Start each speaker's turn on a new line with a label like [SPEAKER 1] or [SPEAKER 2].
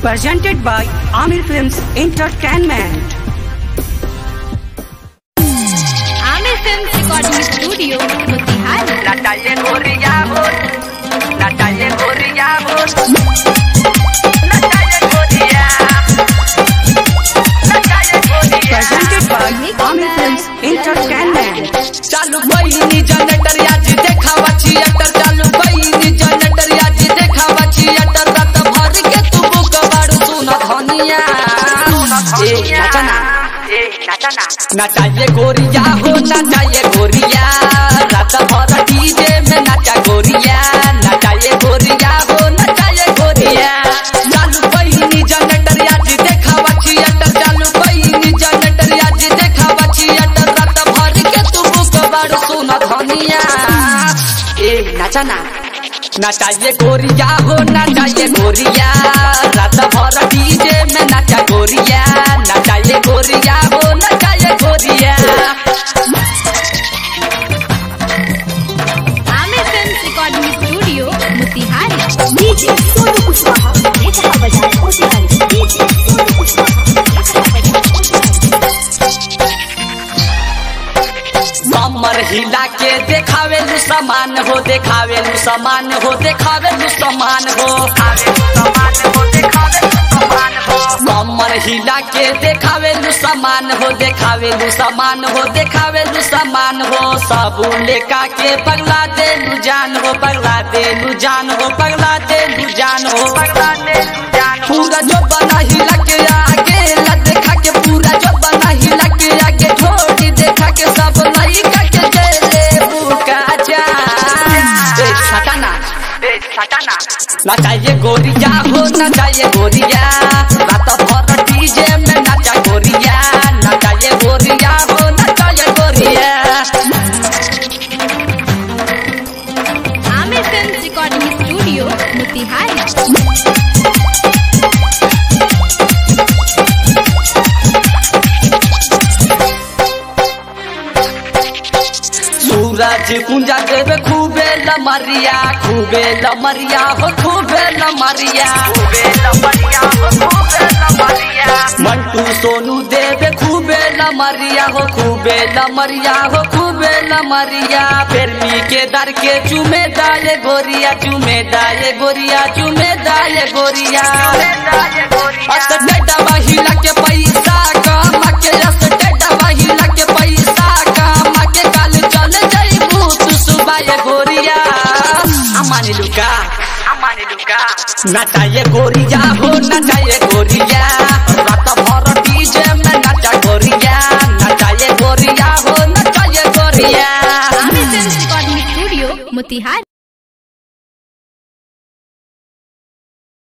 [SPEAKER 1] presented by Amir Films Entertainment.
[SPEAKER 2] Aamir film recording studio Motihari
[SPEAKER 3] Natalie Gorillamo, Natalie Gorillamo, Natalie Gorillamo, Natalie Gorillamo.
[SPEAKER 1] Presented by Amir Films Entertainment.
[SPEAKER 3] चालू बहिनी generator याजी देखावा theatre चालू बहिनी generator याजी देखावा theatre रात भर के तू बुक बाड़ू सुन धनिया ए नाचना ए नाचना नचाइए गोरिया हो नचाइए गोरिया रात भर डीजे में नाचा गोरिया नचाइए गोरिया हो नचाइए गोरिया चालू बहिनी जनरेटर याजी देखावा थिएटर चालू बहिनी जनरेटर याजी देखावा थिएटर रात भर के तू बुक बाड़ू सुन धनिया ए नाचना नचाइए गोरिया हो नचाइए गोरिया रात भर डीजे में नाचा गोरिया नचाइए गोरिया हो नचाइए गोरिया
[SPEAKER 2] Aamir film recording studio Motihari
[SPEAKER 4] DJ Sonu Kushwaha ये कहा बजाए मोतिहारी डीजे सोनू कुशवाहा ये कहा बजाए मोतिहारी
[SPEAKER 3] कमर हिला के देखावे लू समान हो देखावे लू समान हो देखावे लू समान हो कमर हिला के देखावे लू समान हो देखावे लू समान हो देखावे लू समान हो सब लेका के पगला दे लू जान हो पगला दे लू जान हो पगला दे लू जान हो पूरा जो बना हिला के आगे ला देखा के पूरा जो बना हिला के आगे ढोली देखा के सब लइका के देले बुका जा ए सटाना ए सटाना नचाइए गोरिया हो नचाइए गोरिया रात भर डीजे में नाचा गोरिया नचाइए गोरिया हो नचाइए गोरिया
[SPEAKER 2] Aamir film recording studio Motihari
[SPEAKER 3] सूरज कुंजा देवे खूबे लमरिया खूबे लमरिया हो खूबे लमरिया मंटू सोनू देवे खूबे लमरिया हो खूबे लमरिया हो खूबे लमरिया फेरमी के दर के चुमे दाले गोरिया चुमे दाले गोरिया चुमे दाले गोरिया अस डेटा महिला के पैसा कमा के अस डेटा महिला के पैसा कमा के काल चल जाइबू तू सुबाय गोरिया अमानी लुका अमानी लुका नचाइए गोरिया हो नचाइए गोरिया रात भर डीजे में नचा गोरिया नचाइए गोरिया हो नचाइए गोरिया
[SPEAKER 2] Aamir film recording studio Motihari